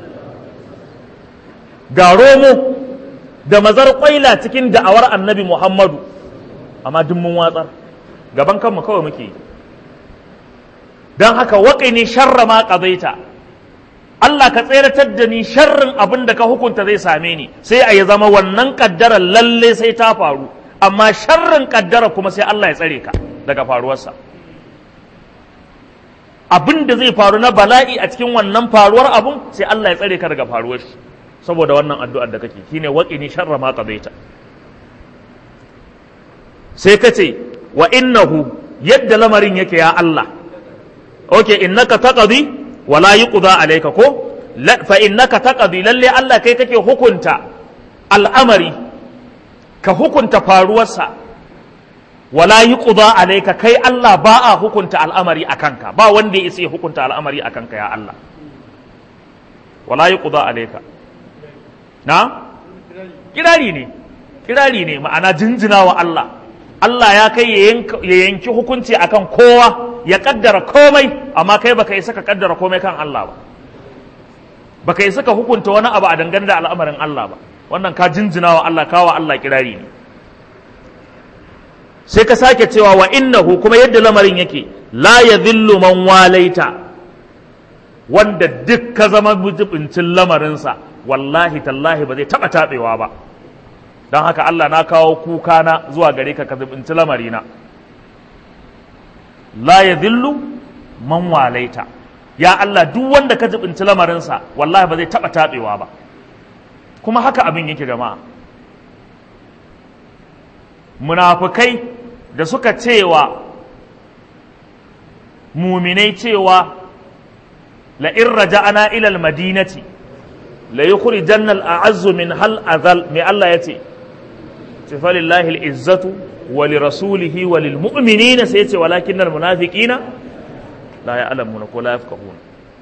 ga romo da mazar kwaila cikin da'awar annabi Muhammadu amma duk mun watsar gaban kanmu kawai muke don haka waƙini sharra ma ƙazaita Allah ka tseratar da ni sharrin abin da ka hukunta zai same ni sai a ya zama wannan ƙaddara lalle sai ta faru amma sharrin ƙaddara kuma sai Allah ya tsare ka daga faruwarsa abin da zai faru na bala'i a cikin wannan faruwar abun sai Allah ya tsare ka daga faruwar shi saboda wannan addu'ar da kake shine waqini sharra ma qadaita sai ka ce wa innahu yadda lamarin yake ya Allah okay innaka taqdi wa la yuqda alayka ko fa innaka taqdi lalle Allah kai kake hukunta al'amari ka hukunta faruwarsa wala yuqda alayka kai Allah ba a hukunta al'amari akanka ba wanda ya isa hukunta al'amari akanka ya Allah wala yuqda alayka na kirari ne kirari ne ma'ana jinjina wa Allah Allah ya kai ya yanki hukunci akan kowa ya kaddara komai amma kai baka isa ka kaddara komai kan Allah ba baka isa ka hukunta wani abu a dangane da al'amarin Allah ba wannan ka jinjina wa Allah kawa Allah kirari ne sai ka sake cewa wa innahu kuma yadda lamarin yake la yadhillu man walaita wanda duk ka zama mujibincin lamarinsa wallahi tallahi ba zai taɓa taɓewa ba don haka Allah na kawo kuka na zuwa gare ka ka zubinci lamarina la ya zillu man walaita ya Allah duk wanda ka zubinci lamarinsa wallahi ba zai taɓa taɓewa ba kuma haka abin yake jama'a munafukai da suka cewa muminai cewa la in raja'ana ila al-madinati la yukhrijanna al-a'azzu min hal azal mai Allah yace ce falillahi al-izzatu wa li rasulihi wa lil mu'minina sai yace walakin al-munafiqina la ya'lamuna ko la yafqahuna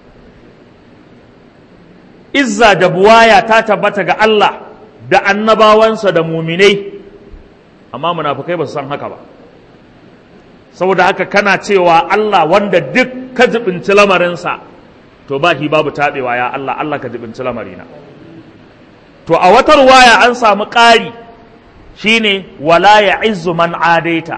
izza da buwaya ta tabbata ga Allah da annabawansa da muminai amma munafikai ba su san haka ba saboda haka kana cewa Allah wanda duk ka jibinci lamarinsa to ba shi babu taɓewa ya Allah Allah ka jibinci lamarina to a wata ruwaya an samu ƙari shine wala ya izzu man adaita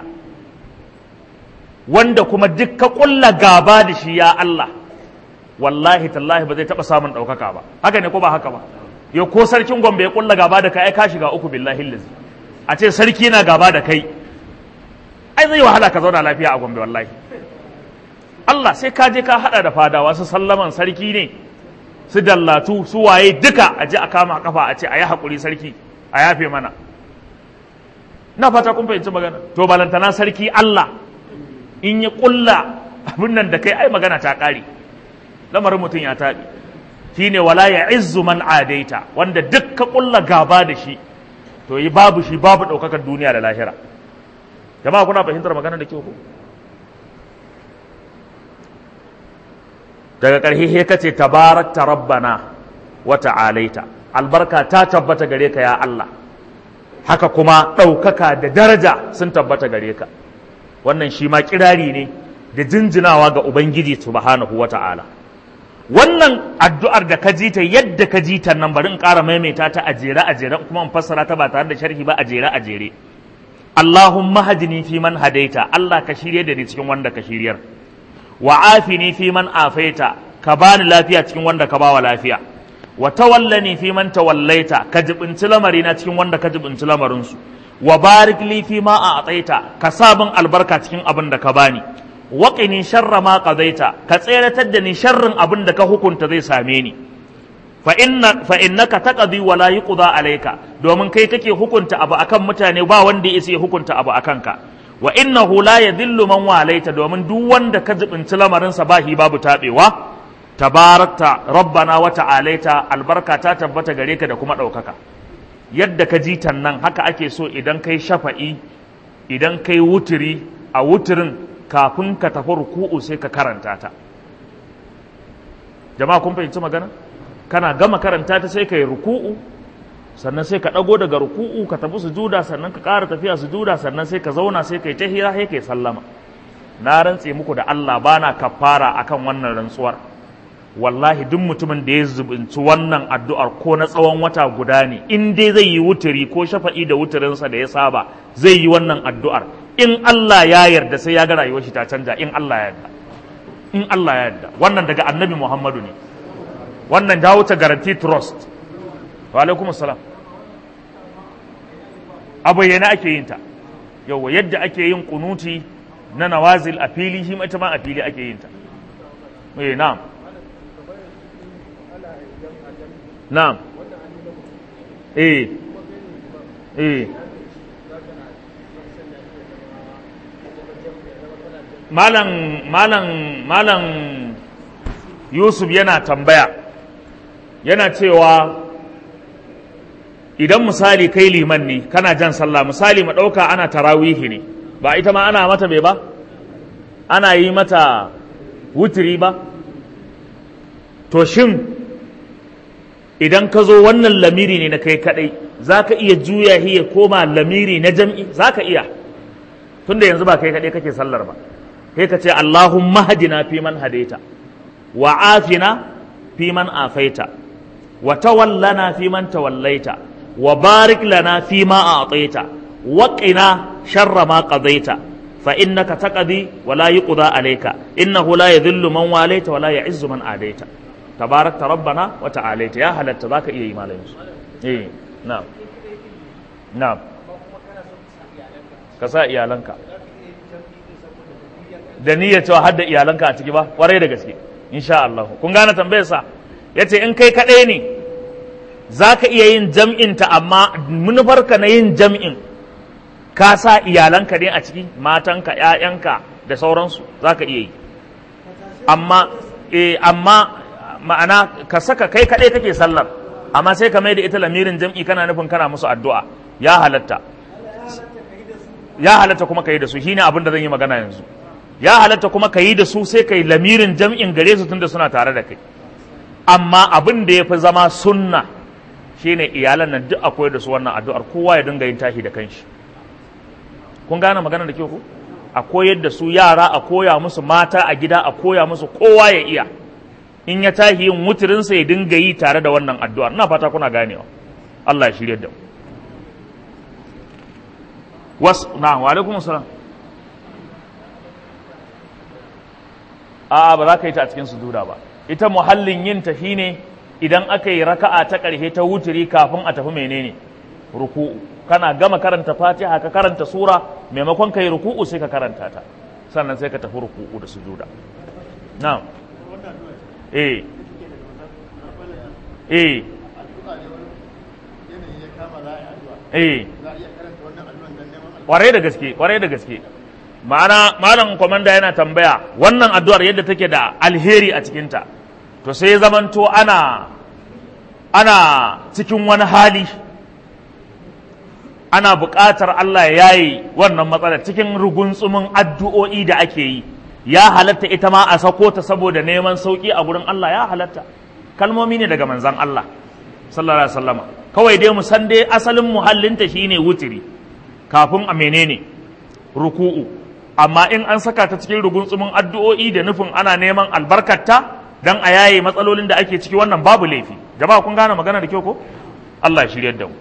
wanda kuma duk ka ƙulla gaba da shi ya Allah wallahi tallahi ba zai taɓa samun ɗaukaka ba haka ne ko ba haka ba yau ko sarkin gombe ya ƙulla gaba da kai ai ka shiga uku billahi lazi a ce sarki na gaba da kai ai zai wahala ka zauna lafiya a gombe wallahi Allah sai ka je ka hada da fadawa su sallaman sarki ne su dallatu su waye duka a je a kama kafa a ce a yi haƙuri sarki a yafe mana na fata kun fahimci magana to balantana sarki Allah in ya kulla abin nan da kai ai magana ta ƙare lamarin mutum ya taɓi shine wala ya izzu man adaita wanda duk ka kulla gaba da shi to yi babu shi babu ɗaukakar duniya da lahira jama'a kuna fahimtar magana da kyau ko daga ƙarshe he kace tabarakta rabbana wa ta'alaita albarka ta tabbata gare ka ya Allah haka kuma ɗaukaka da daraja sun tabbata gare ka wannan shi ma kirari ne da jinjinawa ga ubangiji subhanahu wa ta'ala wannan addu'ar da ka ji ta yadda ka ji ta nan bari in ƙara maimaita ta a jere a jere kuma in fassara ta ba tare da sharhi ba a jere a jere Allahumma hadini fi man hadaita Allah ka shirye da ni cikin wanda ka shiryar wa afini fi man afaita ka bani lafiya cikin wanda ka bawa lafiya wa tawallani fi man tawallaita ka jibinci lamari na cikin wanda ka jibinci lamarin su wa barik li fi ma a'taita ka sabon albarka cikin abin da ka bani wa qini sharra ma qadaita ka tseratar da ni sharrin abin da ka hukunta zai same ni fa inna fa innaka taqdi wa la yuqda alayka domin kai kake hukunta abu akan mutane ba wanda ya isa hukunta abu akan ka wa innahu la yadhillu man walaita domin duk wanda ka jibinci lamarin sa bahi babu tabewa tabarakta rabbana wa ta'alaita albarka ta tabbata gare ka da kuma ɗaukaka yadda ka ji nan haka ake so idan kai shafa'i idan kai wuturi a wuturin kafin ka tafi ruku'u sai ka karanta ta jama'a kun fahimci magana kana gama karanta ta sai ka yi ruku'u sannan sai ka ɗago daga ruku'u ka tafi sujuda sannan ka ƙara tafiya sujuda sannan sai ka zauna sai ka yi tahira sai ka yi sallama na rantse muku da Allah bana kafara akan wannan rantsuwar wallahi duk mutumin da ya zubinci wannan addu'ar ko na tsawon wata guda ne in dai zai yi wuturi ko shafa'i da wuturinsa da ya saba zai yi wannan addu'ar in Allah ya yarda sai ya ga rayuwar shi ta canja in Allah ya yarda in Allah ya yarda wannan daga annabi Muhammadu ne wannan ta wuce garanti trust wa alaikum assalam a bayyana ake yin ta yawa yadda ake yin kunuti na nawazil a fili shi ita ma a fili ake yin ta eh na'am na'am eh eh malam malam malam yusuf yana tambaya yana cewa idan misali kai liman ne kana jan sallah misali mu ɗauka ana tarawihi ne ba ita ma ana mata bai ba ana yi mata wutiri ba to shin idan ka zo wannan lamiri ne na kai kadai za ka iya juya ya koma lamiri na jam'i za ka iya tunda yanzu ba kai kadai kake sallar ba sai ka ce Allahumma hadina fi man hadaita wa afina fi man afaita wa tawallana fi man tawallaita wa barik lana fi ma a'taita wa qina sharra ma qadaita fa innaka taqdi wa la yuqda alayka innahu la yadhillu man walaita wa la ya'izzu man adaita tabarakta rabbana wa ta'alaita ya halatta zaka iya yi malamin su eh na'am na'am ka sa iyalanka da niyyar cewa har da iyalanka a ciki ba kwarai da gaske insha Allah kun gane tambayar sa yace in kai kadai ne zaka iya yin jam'in ta amma manufarka na yin jam'in ka sa iyalanka ne a ciki matanka ƴaƴanka da sauransu zaka iya yi amma eh amma ma'ana ka saka kai kaɗai kake sallar amma sai ka mai da ita lamirin jam'i kana nufin kana musu addu'a ya halatta ya halatta kuma ka yi da su shine abin da zan yi magana yanzu ya halatta kuma ka yi da su sai ka yi lamirin jam'in gare su tunda suna tare da kai amma abin da ya fi zama sunna shine iyalan nan duk akwai da su wannan addu'ar kowa ya dinga yin tashi da kanshi kun gane magana da ke ku a koyar da su yara a koya musu mata a gida a koya musu kowa ya iya in ya tahi yin wuturinsa ya dinga yi tare da wannan addu'ar ina fata kuna ganewa Allah ya shirya da mu was na wa alaikum salam a'a ba za ka yi ta a cikin sujuda ba ita muhallin yin ta shine idan aka yi raka'a ta ƙarshe ta wuturi kafin a tafi menene ruku'u kana gama karanta fatiha ka karanta sura maimakon ka yi ruku'u sai ka karanta ta sannan sai ka tafi ruku'u da sujuda na'am eh eh eh kwarai da gaske kwarai da gaske ma'ana malam komanda yana tambaya wannan addu'ar yadda take da alheri a cikinta to sai ya zamanto ana ana cikin wani hali ana buƙatar Allah ya yi wannan matsalar cikin rugunsumin addu'o'i da ake yi ya halatta ita ma a sako ta saboda neman sauki a gurin Allah ya halatta kalmomi ne daga manzan Allah sallallahu alaihi wasallama kawai dai mu san dai asalin muhallinta shine wutiri kafin a menene ruku'u amma in an saka ta cikin rugunsumin addu'o'i da nufin ana neman albarkarta dan a yaye matsalolin da ake ciki wannan babu laifi jama'a kun gane magana da kyau ko Allah ya shiryar da mu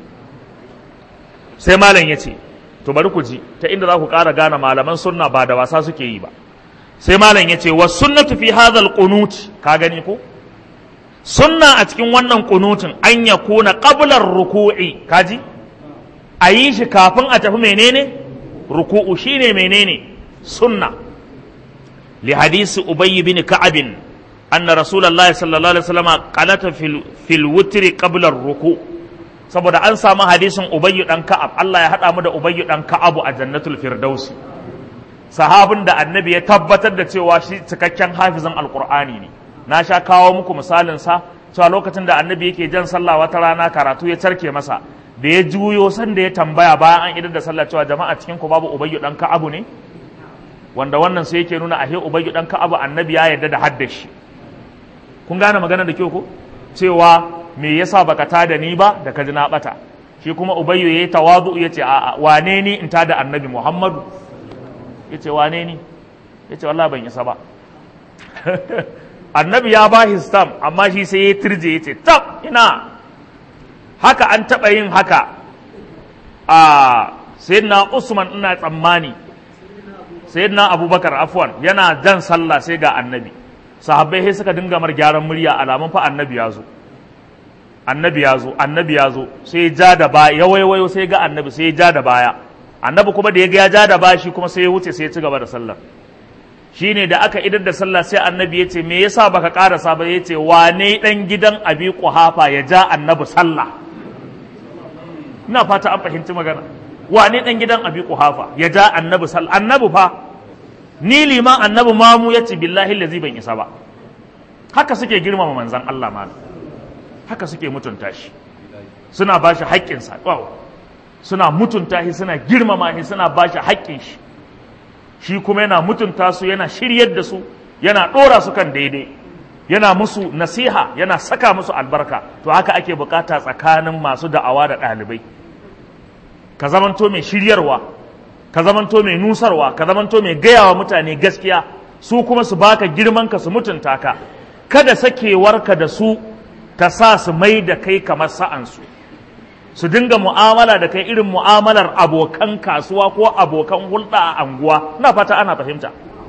sai malam ya ce to bari ku ji ta inda za ku ƙara gane malaman sunna ba da wasa suke yi ba sai malam ya ce wa sunnatu fi hadhal qunut ka gani ko sunna a cikin wannan kunutin an ya kuna qablar ruku'i kaji a yi shi kafin a tafi menene ruku'u shine menene sunna li hadisi ubayy bin ka'ab anna rasulullahi sallallahu alaihi wasallam qalata fil fil witri qabla ruku saboda an samu hadisin ubayy dan ka'ab Allah ya hada mu da ubayy dan ka'abu a jannatul firdausi sahabin da annabi ya tabbatar da cewa shi cikakken hafizan alqur'ani ne na sha kawo muku misalin sa cewa lokacin da annabi yake jan sallah wata rana karatu ya carke masa da ya juyo san da ya tambaya bayan an idar da sallah cewa jama'a cikin ku babu ubayyu dan ka'abu ne wanda wannan sai yake nuna ahe ubayyu dan ka'abu annabi ya yarda da haddashi kun gane magana da kyau ko cewa me yasa baka tada ni ba da ka ji na bata shi kuma ubayyu yayi tawazu yace a'a wane ni in tada annabi muhammadu yace wane ni yace wallahi ban isa ba annabi ya ba shi stam amma shi sai ya turje ya ce tab ina haka an taɓa yin haka a sayyidina usman ina tsammani sayyidina abubakar afwan yana jan sallah sai ga annabi sahabbai sai suka dinga mar gyaran murya alamun fa annabi ya zo annabi ya zo annabi ya zo sai ya ja da baya ya waiwayo sai ga annabi sai ya ja da baya annabi kuma da ya ga ya ja da baya shi kuma sai ya wuce sai ya ci gaba da sallar shine da aka idar da sallah sai annabi ya ce me yasa baka karasa ba ya ce wane dan gidan abi kuhafa ya ja annabi sallah ina fata an fahimci magana wane dan gidan abi kuhafa ya ja annabi sallah annabi fa ni liman annabi mamu ya ce billahi lazi ban isa ba haka suke girmama manzan Allah malam haka suke mutunta shi suna ba shi haƙƙinsa suna mutunta shi suna girmama shi suna ba shi haƙƙin shi shi kuma yana mutunta su yana shiryar da su yana ɗora su kan daidai yana musu nasiha yana saka musu albarka to haka ake bukata tsakanin masu da'awa da ɗalibai ka zamanto mai shiryarwa ka zamanto mai nusarwa ka zamanto mai gayawa mutane gaskiya su kuma su baka girman ka su mutunta ka kada sakewarka da su ta sa su mai da kai kamar sa'ansu su dinga mu'amala da kai irin mu'amalar abokan kasuwa ko abokan hulɗa a anguwa na fata ana fahimta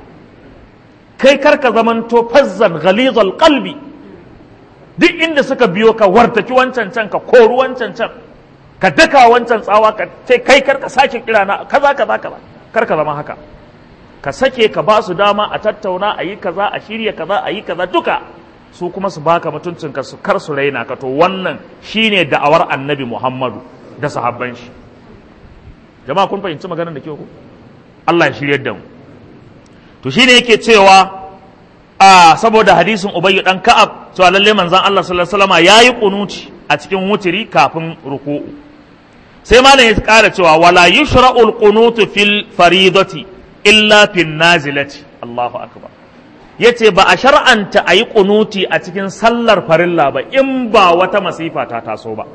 kai karka zamanto fazzan ghalizal qalbi duk inda suka biyo ka wartaki wancan can ka koru wancan can ka daka wancan tsawa ka ce kai karka sake kira na kaza kaza kaza karka zama haka ka sake ka ba su dama a tattauna a yi kaza a shirya kaza a yi kaza duka su kuma su baka mutuncin ka su kar su raina ka to wannan shine da'awar annabi Muhammadu da sahabban shi jama'a kun fahimci maganar da ke ku Allah ya shiryar da mu to shine yake cewa a saboda hadisin Ubayy dan Ka'ab to lalle manzon Allah sallallahu alaihi wasallam yayi kunuci a cikin wutiri kafin ruku'u sai malam ya kara cewa wala yushra'ul qunutu fil faridati illa fin nazilati Allahu akbar ya ce ba a shar'anta a yi ƙunuti a cikin sallar farilla ba in ba wata masifa ta taso ba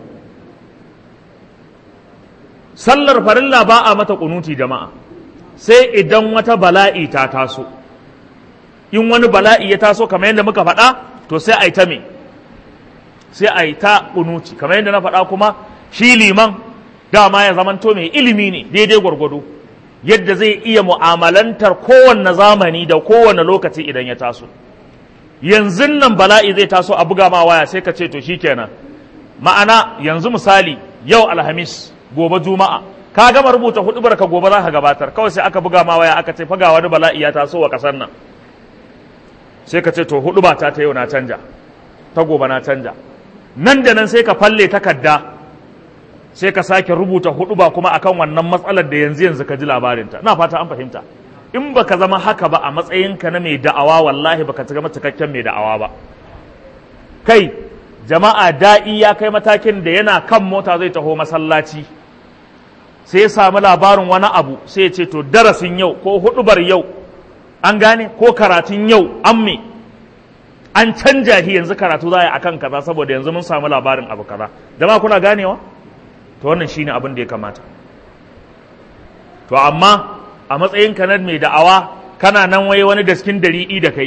sallar farilla ba a mata ƙunuti jama'a sai idan wata bala'i ta taso in wani bala'i ya taso kamar yadda muka faɗa to sai a yi ta me sai a yi ta ƙunuti kamar yadda na faɗa kuma shi liman dama ya zamanto mai ilimi ne daidai gwargwado yadda zai iya mu'amalantar kowanne zamani da kowanne lokaci idan ya taso yanzu nan bala'i zai taso a buga ma waya sai ka ce to shikenan ma'ana yanzu misali yau alhamis gobe juma'a ka gama rubuta hudubar ka gobe za ka gabatar kawai sai aka buga ma waya aka ce faga wani bala'i ya taso wa kasar nan sai ka ce to huduba ta ta yau na canja ta gobe na canja nan da nan sai ka falle takarda sai ka sake rubuta hudu ba kuma akan wannan matsalar da yanzu yanzu ka ji labarinta na fata an fahimta in baka zama haka ba a matsayinka na mai da'awa wallahi baka zama cikakken mai da'awa ba kai jama'a da'i ya kai matakin da yana kan mota zai taho masallaci sai ya samu labarin wani abu sai ya ce to darasin yau ko hudubar yau an gane ko karatun yau an me an canja shi yanzu karatu za a yi akan kaza saboda yanzu mun samu labarin abu kaza jama'a kuna ganewa to wannan shine abin da ya kamata to amma a matsayin ka na mai da'awa kana nan wai wani daskin dari'i da kai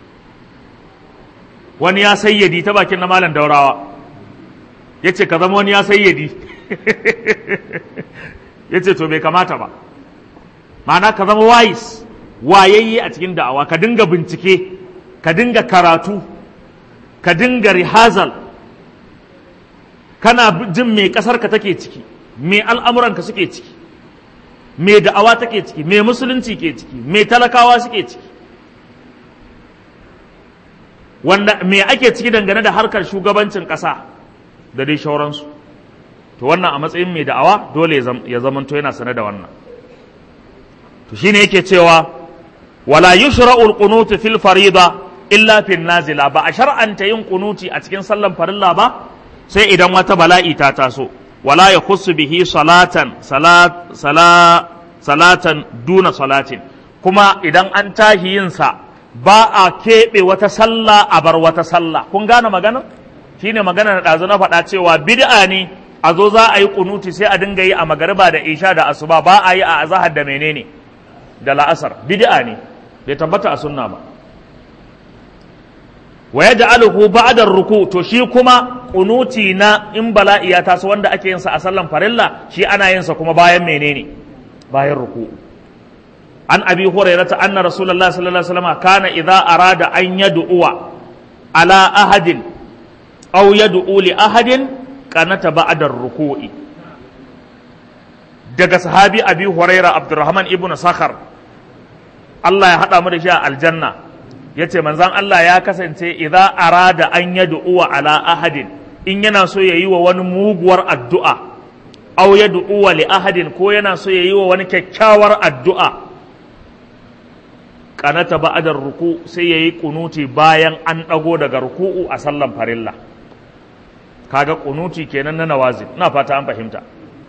wani ya sayyadi ta bakin na malam daurawa ya ce ka zama wani ya sayyadi ya ce to bai kamata ba ma'ana ka zama wise wayayye a cikin da'awa ka dinga bincike ka dinga karatu ka dinga rihazal kana jin me kasar ka take ciki me al'amuranka suke ciki me da'awa take ciki me musulunci ke ciki me talakawa suke ciki wanda me ake ciki dangane da harkar shugabancin ƙasa da dai shauransu to wannan a matsayin mai da'awa dole ya zamanto yana sane da wannan to shine yake cewa wala yushra'u al-qunut fil farida illa fil nazila ba a shar'anta yin kunuti a cikin sallan farilla ba sai idan wata bala'i ta taso wala yakhussu bihi salatan salat salatan duna salatin kuma idan an tahi yin sa ba a keɓe wata sallah a bar wata sallah kun gane magana shine magana da ɗazu na faɗa cewa bid'a ne a zo za a yi kunuti sai a dinga yi a magariba da isha da asuba ba a yi a azahar da menene da la'asar bid'a ne bai tabbata a sunna ba wa yaj'aluhu ba'da ruku to shi kuma kunuti na in bala'i ya taso wanda ake yin sa a sallan farilla shi ana yin sa kuma bayan menene bayan ruku an abi hurairata anna rasulullahi sallallahu alaihi wasallam kana idza arada an yad'uwa ala ahadin aw yad'u li ahadin kanata ba'da ruku'i daga sahabi abi huraira abdurrahman ibnu sakhar Allah ya hada mu da shi a aljanna yace manzon Allah ya kasance idza arada an yad'uwa ala ahadin in yana so yayi wa wani muguwar addu'a aw yad'uwa li ahadin ko yana so yayi wa wani kyakkyawar addu'a kanata ba'adar ruku sai yayi kunuti bayan an dago daga ruku'u a sallan farilla kaga kunuti kenan na nawazil ina fata an fahimta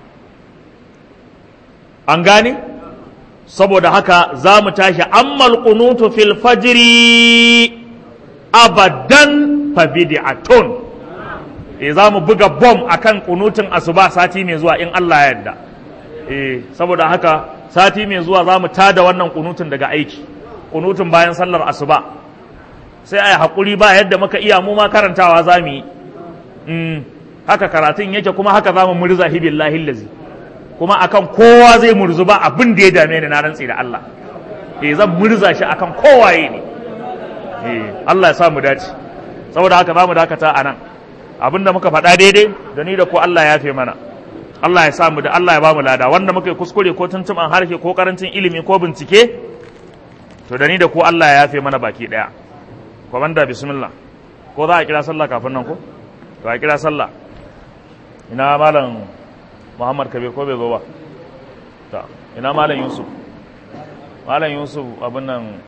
an gane saboda haka za mu tashi ammal kunutu fil fajri abadan fa bid'atun eh za mu buga bom akan kunutin asuba sati mai zuwa in Allah ya yarda eh saboda haka sati mai zuwa za mu tada wannan kunutun daga aiki kunutun bayan sallar asuba sai a yi haƙuri ba yadda muka iya mu ma karantawa za mu yi haka karatun yake kuma haka za mu murza hibillahi lazi kuma akan kowa zai murzu ba abin da ya dame ni na rantsi da Allah eh zan murza shi akan kowaye ne eh Allah ya sa mu dace saboda haka za mu dakata a nan abin da muka faɗa daidai da ni da ko Allah ya fe mana Allah ya sa mu da Allah ya ba mu lada wanda muka yi kuskure ko tuntuɓan harshe ko karancin ilimi ko bincike to da ni da ku Allah ya yafe mana baki daya komanda bismillah ko za a kira sallah kafin nan ko to a kira sallah ina malam Muhammad Kabir ko bai zo ba ta ina malam Yusuf malam Yusuf abin nan